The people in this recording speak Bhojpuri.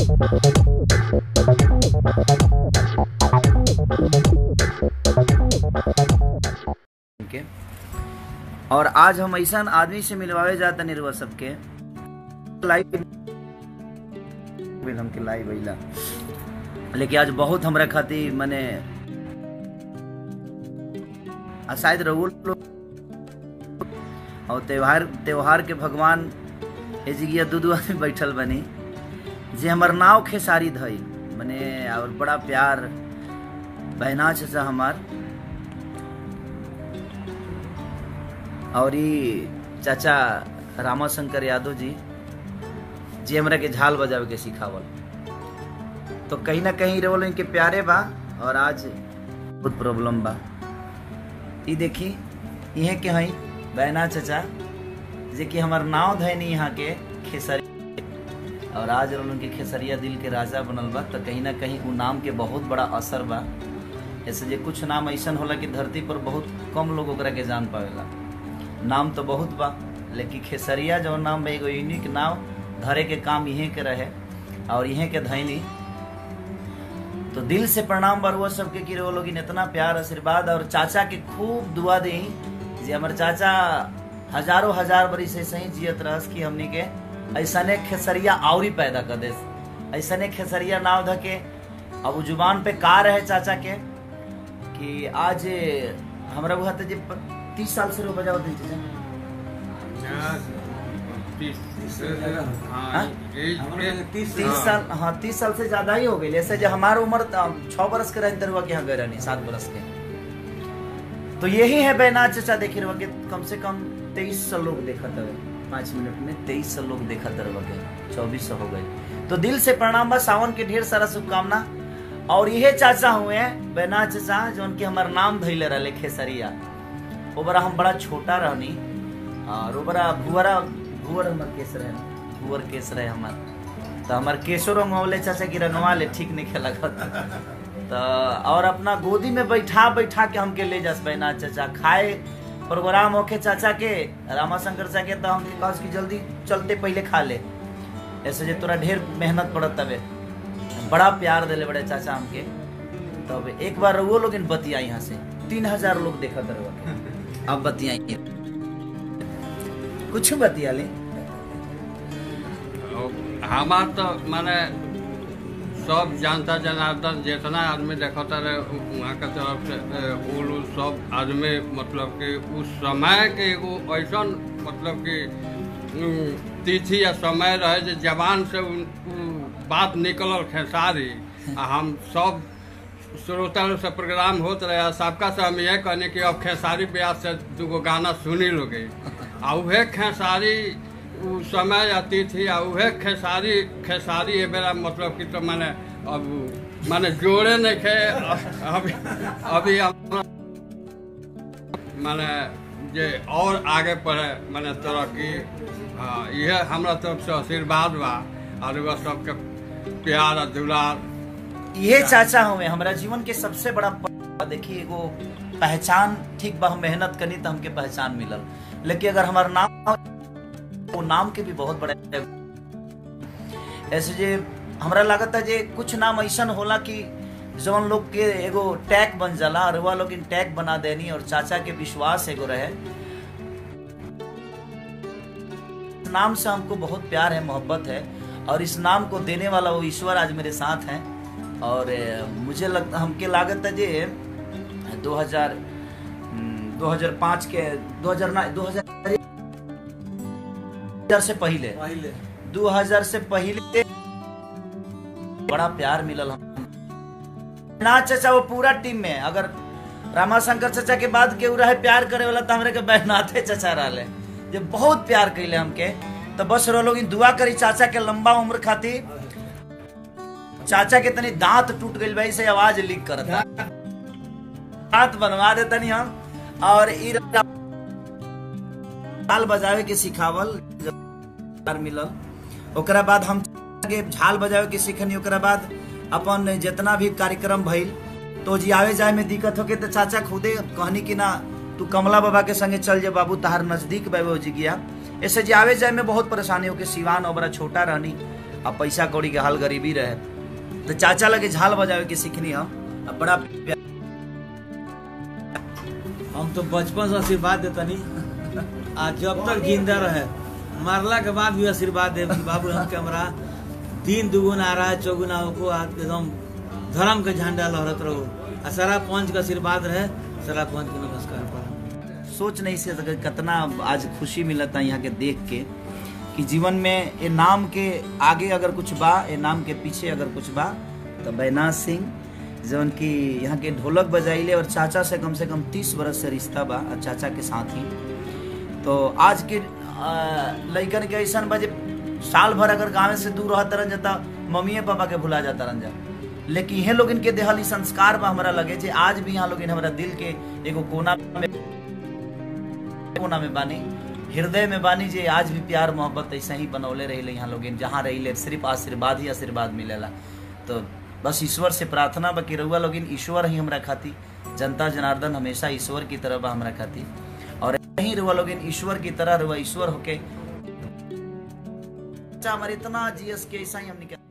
के और आज हम ऐसा आदमी से मिलवावे जाता निर्वा सबके लाइव हमके लाइव अइला लेकिन आज बहुत हमरा खातिर मने आ शायद रउल लोग और त्योहार त्योहार के भगवान ए जिगिया दू दू आदमी बैठल बनी जे हमर नाव खेसारी धई मने और बड़ा प्यार बहना चाचा हमार और ई चाचा रामाशंकर यादव जी जे हमरा के झाल बजावे के सिखावल तो कहीं ना कहीं रोल इनके प्यारे बा और आज बहुत प्रॉब्लम बा ई देखी इहे के हई बहना चाचा जे कि हमार नाव धैनी यहाँ के खेसरी और आज रोल उनके खेसरिया दिल के राजा बनल बा तो कहीं ना कहीं उ नाम के बहुत बड़ा असर बा ऐसे जे कुछ नाम ऐसन होला कि धरती पर बहुत कम लोग ओकरा के जान पावेला नाम तो बहुत बा लेकिन खेसरिया जो नाम बा एगो यूनिक नाम धरे के काम इहे के रहे और इहे के धैनी तो दिल से प्रणाम बरुआ सबके कि वो लोग इतना प्यार आशीर्वाद और चाचा के खूब दुआ दी जे हमर चाचा हजारों हजार बरिस ऐसे ही जियत रहस कि हमनी के ऐसने खेसरिया आवरी पैदा कर दे ऐसने खेसरिया नाव धके अब उ जुबान पे का रहे चाचा के कि आज हमरा बुझाते जे तीस साल से रो बजावत दिन चाचा हाँ? तीस साल हाँ तीस साल से ज्यादा ही हो गई ऐसे जो हमारा उम्र छह बरस के रहते रुआ के यहाँ गए रहनी सात बरस के तो यही है बैनाथ चचा देखे रुआ के कम से कम तेईस सौ लोग देखा था पाँच मिनट में तेईस सौ लोग देखा था रुआ के चौबीस सौ हो गए तो दिल से प्रणाम बा सावन के ढेर सारा शुभकामना और यही चाचा हुए हैं बैनाथ चचा जो उनके हमार नाम धैले रहे खेसरिया वो बड़ा हम बड़ा छोटा रहनी और वो बड़ा भुअरा भुअर हमर केस रहे भुअर केस रहे हमार तो हमार केसो रंगवले चाचा की रंगवा ले ठीक नहीं खेला तो और अपना गोदी में बैठा बैठा के हमके ले जास बहना चाचा खाए प्रोग्राम होके चाचा के रामाशंकर चाचा के तो हमके कहा कि जल्दी चलते पहले खा ले ऐसे जे तोरा ढेर मेहनत पड़त तबे बड़ा प्यार दिले बड़े चाचा हमके तब एक बार वो लोग बतिया यहाँ से तीन हजार लोग देखा तरह अब बतियाई कुछ बतिया ले हमार तो माने सब जनता जनार्दन जितना आदमी देखता रहे वहाँ के तरफ से ए, उ लोग सब आदमी मतलब कि उस समय के एगो ऐसा मतलब कि उम, तिथि या समय रहे जे जवान से उ, उ बात निकलल खेसारी आ हम सब श्रोता लोग से प्रोग्राम होत रहे आ सबका से हम ये कहने कि अब खेसारी ब्यास से दूगो गाना सुनी लोगे आ उहे खेसारी उ समय आती थी आ उहे खेसारी खेसारी ए बेरा मतलब कि तो माने अब माने जोड़े नहीं खे अभी अभी हम माने जे और आगे बढ़े माने तरक्की हाँ यह हमरा तरफ से आशीर्वाद बा और वह सबके प्यार और दुलार ये चाचा हुए हमारा जीवन के सबसे बड़ा प- देखिए एगो पहचान ठीक बा हम मेहनत करी तो हमके पहचान मिलल लेकिन अगर हमारा नाम वो नाम के भी बहुत बड़े ऐसे जे हमरा लागत है जे कुछ नाम ऐसन होला कि जवन लोग के एगो टैग बन जाला और वह लोग टैग बना देनी और चाचा के विश्वास एगो रहे नाम से हमको बहुत प्यार है मोहब्बत है और इस नाम को देने वाला वो ईश्वर आज मेरे साथ हैं और अ, मुझे लगता हमके लागत है जे 2000 हम्म, 2005 के 2000 ना 2000 से पहले 2000 से पहले बड़ा प्यार मिलल हम ना चाचा वो पूरा टीम में अगर रामाशंकर चाचा के बाद केहू रहे प्यार करे वाला तो हमरे के बैनाथे चाचा रहले जे बहुत प्यार कैले हमके तो बस रो लोग दुआ करी चाचा के लंबा उम्र खातिर चाचा के तनी दांत टूट गइल भाई से आवाज लीक करता दांत बनवा देता नहीं हम और ई ताल बजावे के सिखावल प्यार मिलल ओकरा बाद हम के झाल बजावे के सीखनी ओकरा बाद अपन जितना भी कार्यक्रम भइल तो जी आवे जाए में दिक्कत होके तो चाचा खुदे कहनी कि ना तू कमला बाबा के संगे चल जा बाबू तहार नजदीक बाबू जी गया ऐसे जी आवे जाए में बहुत परेशानी होके सिवान और बड़ा छोटा रहनी आ पैसा कौड़ी के हाल गरीबी रहे तो चाचा लगे झाल बजावे के सीखनी हम आ बड़ा प्यार हम तो बचपन से आशीर्वाद देतनी आ जब तक जिंदा रहे मरला के बाद भी आशीर्वाद दे बाबू हम हमरा दिन दुगुना आ रहा है चौगुना होको आ एकदम धर्म के झंडा लहरत रहो आ सारा पंच का आशीर्वाद रहे सारा पंच के नमस्कार पड़ा सोच नहीं से सके कितना आज खुशी मिलता यहाँ के देख के कि जीवन में ये नाम के आगे अगर कुछ बा ये नाम के पीछे अगर कुछ बा तो बैनाथ सिंह जौन कि यहाँ के ढोलक बजाइले और चाचा से कम से कम तीस बरस से रिश्ता बा और चाचा के साथ ही तो आज के अ, लइकन के ऐसा बा जे साल भर अगर गाँव से दूर रहत रहन जाता मम्मी पापा के भुला जाता रहन जा लेकिन इहे लोग इनके देहल ई संस्कार बा हमरा लगे जे आज भी यहाँ लोग हमरा दिल के एगो कोना में कोना में बानी हृदय में बानी जे आज भी प्यार मोहब्बत ऐसा ही बनौले रही यहाँ लोग जहाँ रही सिर्फ आशीर्वाद ही आशीर्वाद मिलेला तो बस ईश्वर से प्रार्थना बा कि रउआ लोग ईश्वर ही हमरा खाती जनता जनार्दन हमेशा ईश्वर की तरह बा हमरा खाती और यही रउआ लोग ईश्वर की तरह रउआ ईश्वर होके अच्छा हमारे इतना जीएस के ऐसा ही हमने